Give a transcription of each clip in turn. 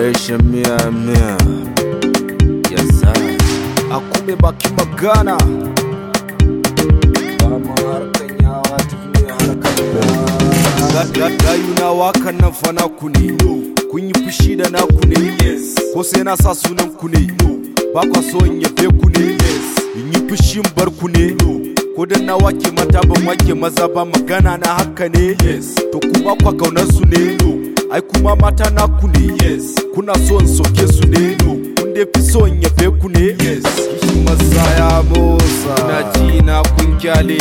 Operation Mia Mia. Yes, sir. Akube baki magana. Dama harkan yawa tafi ne harkan yawa. Gayu na wakan nan fa naku ne. Kun yi fushi da naku ne. Ko sai na sa sunan ku ne. Ba kwa so in yabe ku ne. In yi fushin bar ku ne. Ko dan na wake mata ban wake maza ba magana na haka ne. To ku ba kwa kaunar su ne. ai kuma mata naku ne yes kuna so in soke su ne kun dai fi so in yabe ku ne yes kishi masa ya motsa na ji na kun kyale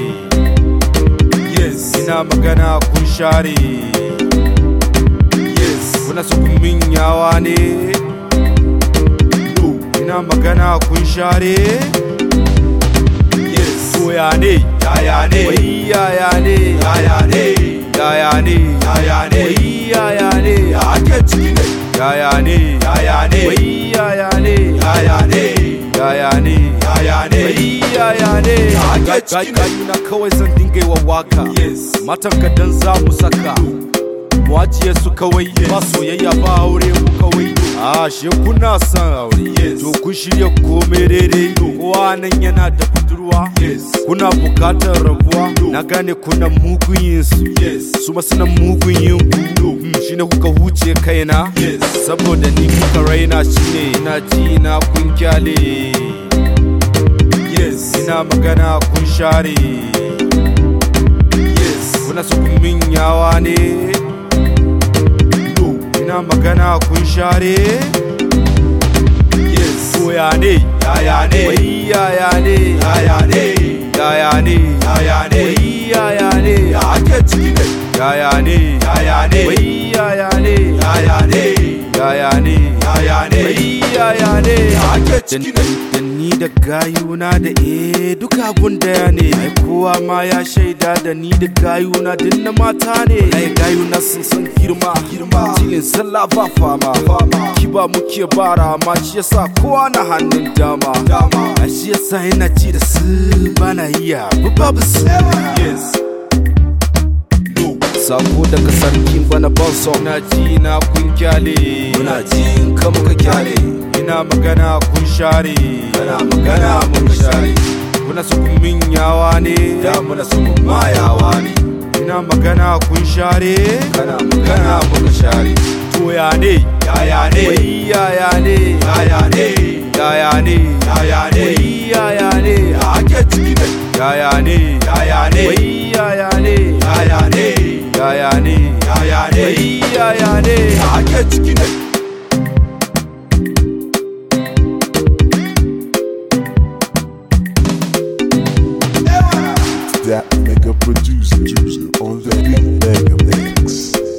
yes ina magana kun share yes kuna so kun min yawa ne no ina magana kun share yes soya ne yaya ne wai yaya ne yaya ne yaya ne yaya ne wai yaya ne ake ciki ne yaya ne yaya ne wai yaya ne yaya ne yaya ne yaya ne wai yaya ne ake ciki ne na kawai zan dinga yi wa waka matan ka dan za mu saka mu ajiye su kawai ba soyayya ba aure mu kawai a she kuna son aure to kun shirya komai daidai kowa nan yana da budurwa kuna bukatar rabuwa na gane kuna mugun yin su su ma suna mugun yin ku shine kuka huce kaina saboda ni kuka raina shine ina ji na kun kyale ina magana kun share kuna su kun min yawa ne ina magana kun share soya ne yaya ne wai yaya ne yaya ne yaya ne yaya ne wai yaya ne ake ciki ne yaya ne yaya ne wai yaya ne yaya ne yaya ne yaya ne wai yaya ne ake ciki ne da ni da gayuna da eh duka abun daya ne ai kowa ma ya shaida da ni da gayuna din na mata ne ai gayuna sun san girma girma tilin sallah ba fama kiba muke bara ma shi yasa kowa na hannun dama dama a shi yasa yana ci da su bana iya babu su yes sako daga sarkin bana bonso na ji na kun kyale muna ji in ka muka kyale ina magana kun share kana magana mun share kuna su kun min yawa ne da muna su mun mayawa ne ina magana kun share kana magana mun share to ya ne yaya ne wai yaya ne yaya ne yaya ne yaya ne wai yaya ne ake ciki ne yaya ne yaya ne wai yaya ne yaya ne yaya ne yaya ne wai yaya ne ake ciki ne that mega producer on the beat mega mix.